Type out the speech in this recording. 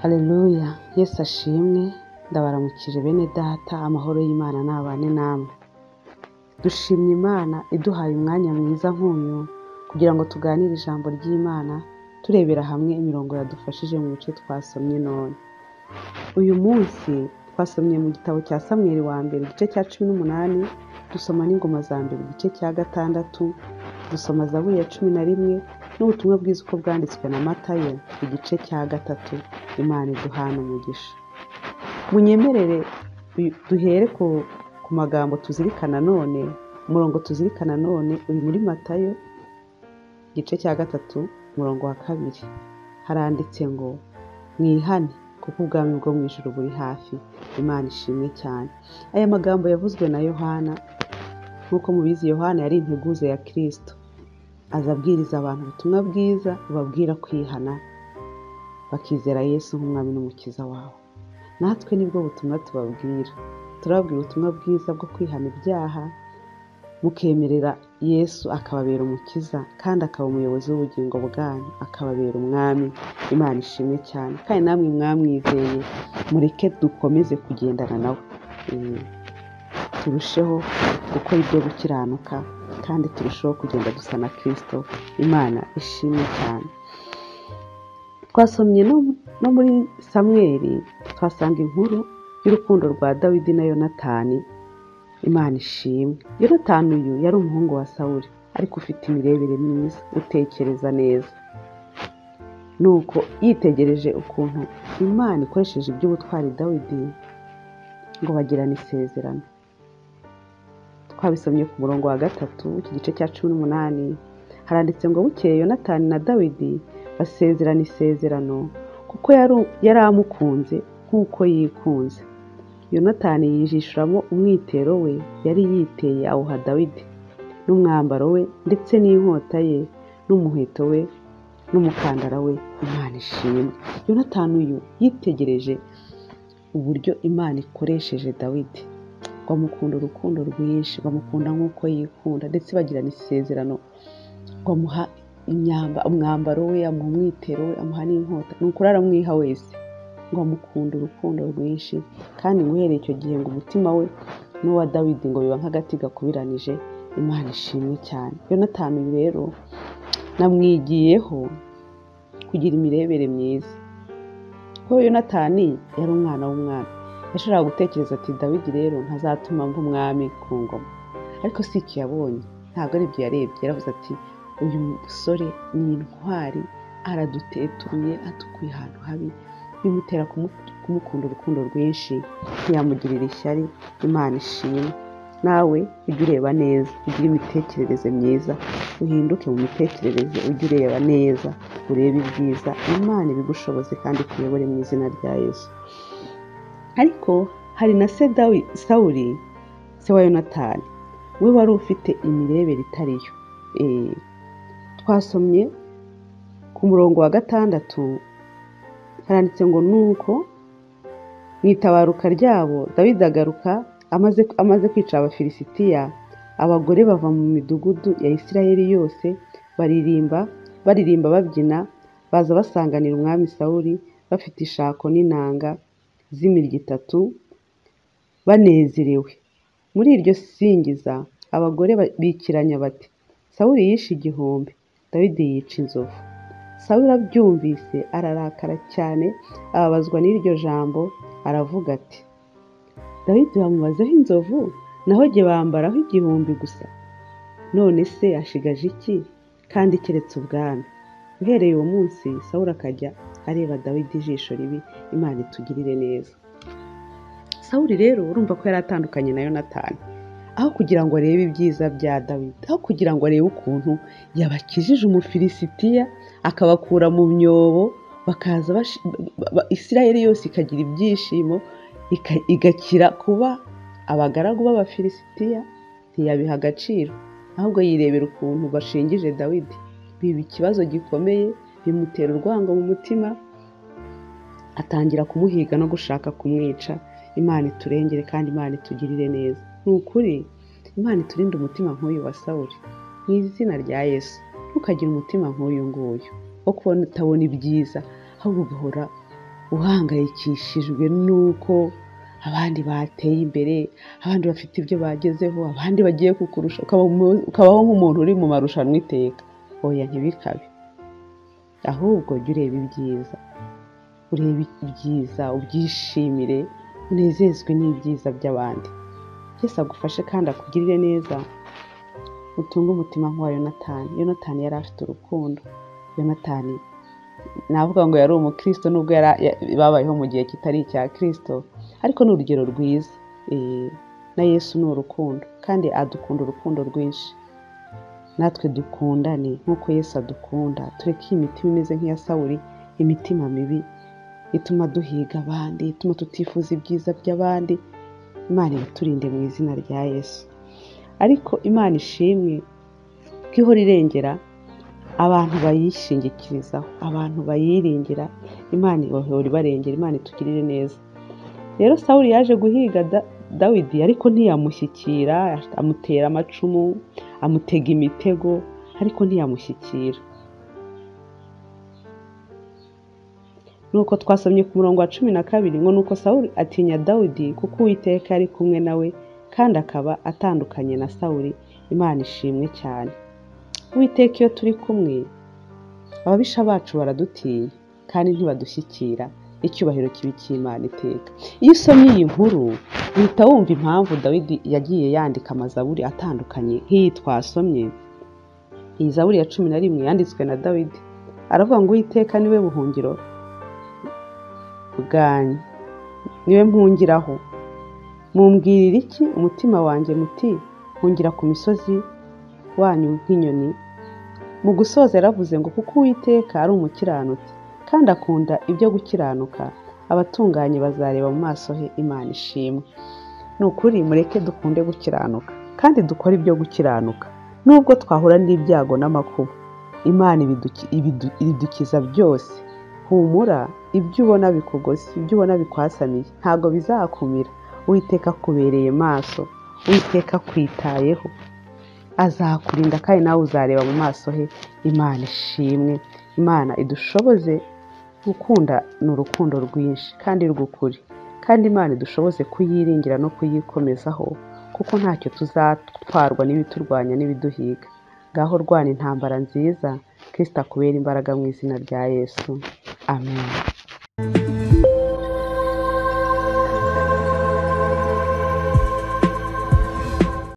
Haleluya Yesu ashimwe ndabaramukije bene data amahoro y'Imana nabane namwe dushimye Imana iduhaye umwanya mwiza nk'uyu kugira ngo tuganire ijambo ry'Imana turebera hamwe imirongo yadufashije mu bice twasomye none uyu munsi twasomye mu gitabo cya Samweli wa mbere igice cya cumi n'umunani dusoma n'ingoma za mbere igice cya gatandatu dusoma zaburi ya cumi na rimwe n'ubutumwa bwiza uko bwanditswe na matayo igice cya gatatu imana iduhana umugisha munyemerere duhere ku ku magambo tuzirikana none umurongo tuzirikana none uri muri matayo igice cya gatatu umurongo wa kabiri haranditse ngo mwihane kuko ubwami bwo mu ijoro buri hafi imana ishimwe cyane aya magambo yavuzwe na yohana nk'uko mubizi yohana yari integuza ya kirisito aza abwiriza abantu ubutumwa bwiza babwira kwihana bakizera yesu nk'umwami n'umukiza wabo natwe nibwo butumwa tubabwira turababwira ubutumwa bwiza bwo kwihana ibyaha mukemerera yesu akababera umukiza kandi akaba umuyobozi w'ubugingo bwanyu akababera umwami imana ishimwe cyane kandi namwe mwamwizeye mureke dukomeze kugendana nawe Eh, turusheho gukora ibyo gukiranuka kandi turusheho kugenda dusa na kirisito imana ishimwe cyane twasomye no no muri samweri twasanga inkuru y'urukundo rwa dawidi na yonatani imana ishimwe yonatani uyu yari umuhungu wa sawuri ariko ufite imirebere myiza utekereza neza nuko yitegereje ukuntu imana ikoresheje iby'ubutwari dawidi ngo bagirane isezerano twabisomye ku murongo wa gatatu iki gice cya cumi n'umunani haranditse ngo bukeye yonatani na dawidi basezerana isezerano kuko yari- yari amukunze nk'uko yikunze yonatani yijishuramo umwitero we yari yiteye awuha dawidi n'umwambaro we ndetse n'inkota ye n'umuheto we n'umukandara we imana ishimwe yonatani uyu yitegereje uburyo imana ikoresheje dawidi bamukunda urukundo rwinshi bamukunda nk'uko yikunda ndetse bagirana isezerano bamuha imyamba umwambaro we amuha umwitero we amuha n'inkota ni ukuri aramwiha wese ngo amukunda urukundo rwinshi kandi ngo uhereye icyo gihe ngo umutima we n'uwa dawidi ngo biba nk'agati gakubiranije imana ishimwe cyane yonatani uyu rero namwigiyeho kugira imirebere myiza kuko yonatani yari umwana w'umwami yashobora gutekereza ati dawidi rero ntazatuma mva umwami ku ngoma ariko si iki yabonye ntabwo ari ibyo yarebye yaravuze ati uyu musore ni intwari aradutetuye atukuye ahantu habi bimutera kumu- kumukunda urukundo rwinshi ntiyamugirira ishyari imana ishimwe nawe ujye ureba neza ugire imitekerereze myiza uhinduke mu mitekerereze ujye ureba neza urebe ibyiza imana ibigushoboze kandi ikuyobore mu izina rya yesu ariko hari na se Dawi- sawuri se wa yonatani we wari ufite imirebere itari yo Eh, twasomye ku murongo wa gatandatu haranditse ngo nuko mu itabaruka ryabo dawidi agaruka amaze, amaze kwica abafilisitiya abagore bava mu midugudu ya isirayeli yose baririmba baririmba babyina baza basanganira umwami sawuli bafite ishako n'inanga z'imirya itatu banezerewe muri iryo singiza abagore ba- bikiranya bati sawuli yishe igihumbi dawidi yica inzovu sawuli abyumvise ararakara cyane ababazwa n'iryo jambo aravuga ati dawidi bamubazeho inzovu naho jye bambaraho igihumbi gusa none se ashigaje iki kandi keretse ubwami uhereye uwo munsi sawuli akajya areba dawidi ijisho ribi imana itugirire neza sawuli rero urumva ko yari atandukanye na yonatani aho kugira ngo arebe ibyiza bya dawidi aho kugira ngo arebe ukuntu yabakijije umufilisitiya akabakura mu myobo bakaza bashi- ba- ba- isirayeli yose ikagira ibyishimo ika- igakira kuba abagaragu b'abafilisitiya ntiyabiha agaciro ahubwo yirebera ukuntu bashingije dawidi biba ikibazo gikomeye bimutera urwango mu mutima atangira kumuhiga no gushaka kumwica imana iturengere kandi imana itugirire neza ni ukuri imana iturinde umutima nk'uyu wa sawuli mu izina rya yesu ntukagire umutima nk'uyu nguyu wo kubona utabona ibyiza ahubwo ugahora uhangayikishijwe n'uko abandi bateye imbere abandi bafite ibyo bagezeho abandi bagiye kukurusha ukaba mu- ukabaho nk'umuntu uri mu marushanwa iteka oya ntibikabe ahubwo jya ureba ibyiza urebe ibyiza ubyishimire unezezwe n'ibyiza by'abandi Yesu agufashe kandi akugirire neza utunge umutima nk'uwa yonatani yonatani yari afite urukundo yonatani navuga ngo yari umukristo nubwo yara- ya- babayeho mu gihe kitari icya kristo ariko ni urugero rwiza Eh, na yesu ni urukundo kandi adukunda urukundo rwinshi natwe dukundane nk'uko yesu adukunda tureke iyi mitima imeze nk'iya sawuri imitima mibi ituma duhiga abandi ituma tutifuza ibyiza by'abandi imana ibiturinde mu izina rya yesu ariko imana ishimwe ko ihora irengera abantu bayishingikirizaho abantu bayiringira imana ibahora ibarengera imana itugirire neza rero sawuli yaje guhiga Da- dawidi ariko ntiyamushyikira amutera amacumu amutega imitego ariko ntiyamushyikira nuko twasomye ku murongo wa cumi na kabiri ngo nuko sawuli atinya dawidi kuko uwiteka yari kumwe nawe kandi akaba atandukanye na sawuli imana ishimwe cyane uwiteka iyo turi kumwe ababisha bacu baradutinya kandi ntibadushyikira icyubahiro kibi cy'imana iteka iyo usomye iyi nkuru uhita wumva impamvu dawidi yagiye yandika amazaburi atandukanye nk'iyi twasomye iyi zaburi ya cumi na rimwe yanditswe na dawidi aravuga ngo uwiteka niwe buhungiro bwanyu niwe mpungiraho mumbwirira iki umutima wanjye muti hungira ku misozi wanyu nk'inyoni mu gusoza yaravuze ngo kuko uwiteka ari umukiranutsi kandi akunda ibyo gukiranuka abatunganye bazareba mu maso he imana ishimwe ni ukuri mureke dukunde gukiranuka kandi dukore ibyo gukiranuka nubwo twahura n'ibyago n'amakuba imana ibiduki- ibidu- ibidukiza byose humura ibyo ubona bikugoze ibyo ubona bikwasamiye ntabwo bizakumira uwiteka akubereye maso uwiteka akwitayeho azakurinda kandi nawe uzareba mu maso he imana ishimwe imana idushoboze gukunda ni urukundo rwinshi kandi rw'ukuri kandi imana idushoboze kuyiringira no kuyikomezaho kuko ntacyo tuzatwarwa n'ibiturwanya n'ibiduhiga ngaho rwana intambara nziza kirisita akubera imbaraga mu izina rya yesu amen